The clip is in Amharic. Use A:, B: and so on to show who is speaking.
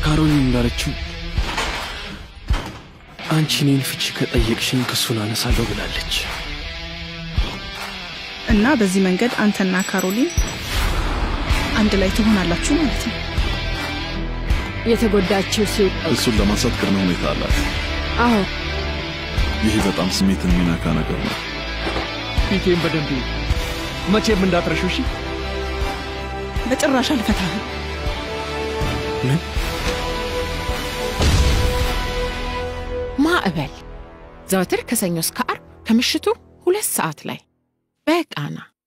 A: ካሮሊን እንዳለችው አንቺ እኔን ፍቺ ከጠየቅሽኝ ክሱን አነሳለሁ ብላለች።
B: እና በዚህ መንገድ አንተና ካሮሊን አንድ ላይ ትሆናላችሁ ማለት ነው።
C: የተጎዳችው ሴት
D: እሱን ለማንሳት ቅድመ ሁኔታ አላት።
C: አዎ
D: ይህ በጣም ስሜትን የሚነካ ነገር ነው።
E: ፊቴን በደንብ ይዩ። መቼም እንዳትረሹ እሺ።
B: በጭራሽ አልፈታህም።
A: ምን
F: ማዕበል ዘወትር ከሰኞ እስከ አርብ ከምሽቱ ሁለት ሰዓት ላይ በቃና